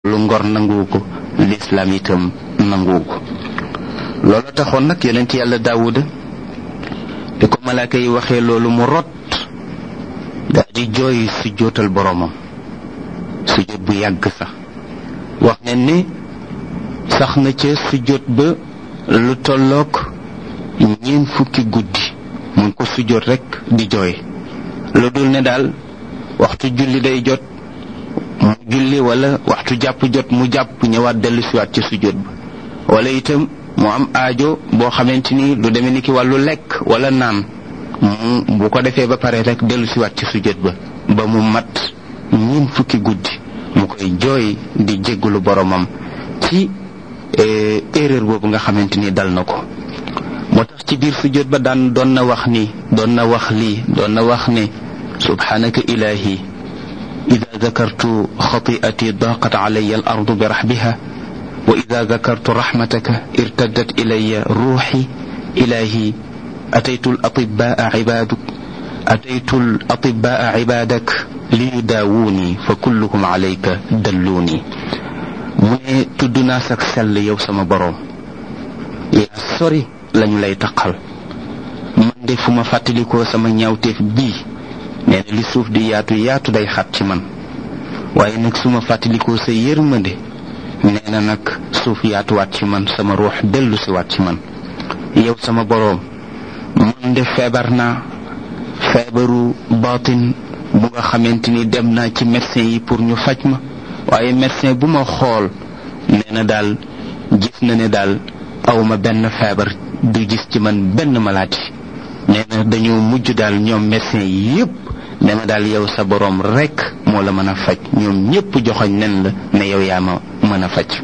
lu ngor nanguwu ko lislaam itam nanguwu ko loolu taxoon nag yonent yàlla daawuda di ko malaaka yi waxee loolu mu rot daa di jooy su jootal boroomam su jot bu yàgg sax wax ne ni sax na ca su jot ba lu tolloog ñeen fukki guddi mu ngi ko su jot rekk di jooy lu dul ne daal waxtu julli day jot mu julli wala waxtu jàpp jot mu jàpp ñëwaat dellu siwaat ci sujjóot ba wala itam mu am aajo boo xamante ni lu demee ni ki wàllu lekk wala naan mu bu ko defee ba pare rek dellu siwaat ci sujjóot ba ba mu mat ñiin fukki guddi mu koy jooy di jéggalu boromam ci erreur boobu nga xamante ni dal na ko moo tax ci biir sujjóot ba daan doon na wax ni doon na wax lii doon na wax ne subhanaka ilahi ida dakartu xati'ati daqat calaya al ardu bi raxbiha wa ida dakartu raxmataka irtaddat ilaya ruuxi ilahi ataytu al atibaa cibaduk ataytu al atibaa cibadak liyudaawuuni fa kulluhum calayka dalluuni mu ne tudd naa sak sell yow sama boroom yaa sori lañu lay taqal man de fu ma fàttalikoo sama ñaawteef bii nee na li suuf di yaatu yaatu day xat ci man waaye nag su ma fàttalikoo sa yërmande nee na nag suuf yaatuwaat ci man sama ruux dellu si waat ci man yow sama boroom man de feebar naa feebaru baatin bu nga xamante ni dem naa ci médecin yi pour ñu faj ma waaye médecin bu ma xool nee na daal gis na ne daal awma benn feebar du gis ci man benn maladie nee na dañoo mujj daal ñoom médecin yi yépp ne ma daal yow sa boroom rekk moo la mën a faj ñoom ñépp joxoñ nen la ne yow yaa ma mën a faj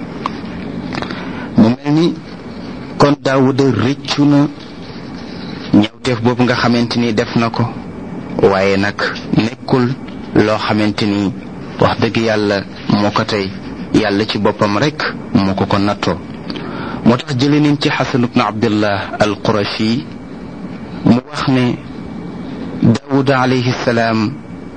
mu mel ni kon daawuda rëccu na ñawteef boobu nga xamante ni def na ko waaye nag nekkul loo xamante ni wax dëgg yàlla moo ko tey yàlla ci boppam rekk moo ko ko nattoo moo tax jële nañ ci xasan ibnu abdillah al qurashi mu wax ne daawuda alayhi salaam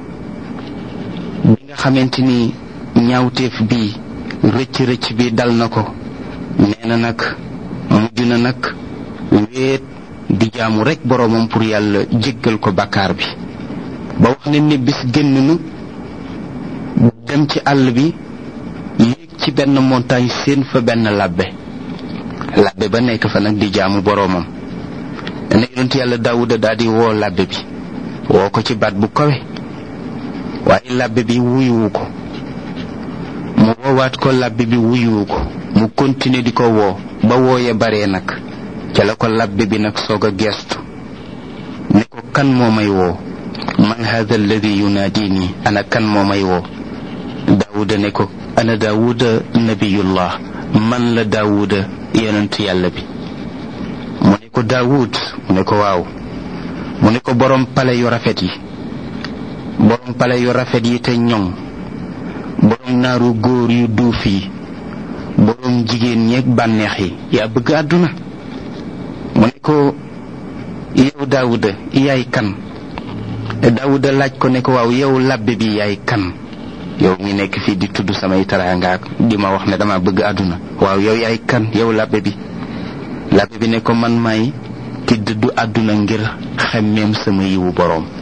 bi nga xamante ni ñaawteef bi rëcc rëcc bi dal na ko nee na nag mujj na nag wéet di jaamu rekk boroomam pour yàlla jéggal ko bàkkaar bi ba wax ne ni bis génn nu dem ci àll bi yéeg ci benn montagne seen fa benn labbe labbe ba nekk fa nag di jaamu boroomam dana yonent yàlla daawuda daal di woo labbe bi woo ko ci baat bu kawe waaye labbe bi wuyuwu ko mu woowaat ko labbe bi wuyuwu ko mu continuer di ko woo ba wooye baree nag ca la ko labbe bi nag soog a geestu ne ko kan moo may woo man hada alladi yunaadini ana kan moo may woo daawuda ne ko ana daawuda nabiyullah man la daawuda yonent yàlla bi mu ne ko daawud mu ne ko waaw mu ne ko borom pale yu rafet yi borom pale yu rafet yi te ñoŋ borom naaru góor yu duuf yi borom jigéen ñeeg bànneex yi yaa bëgg àdduna mu ne ko yow daawuda yaay kan daawuda laaj ko ne ko waaw yow labbe bi yaay kan yow mi nekk fii di tudd samay taraangaak di ma wax ne dama bëgg àdduna waaw yow yaay kan yow labbe bi labbe bi ne ko man may ki dëddu àdduna ngir xemmeem sama yiwu boroom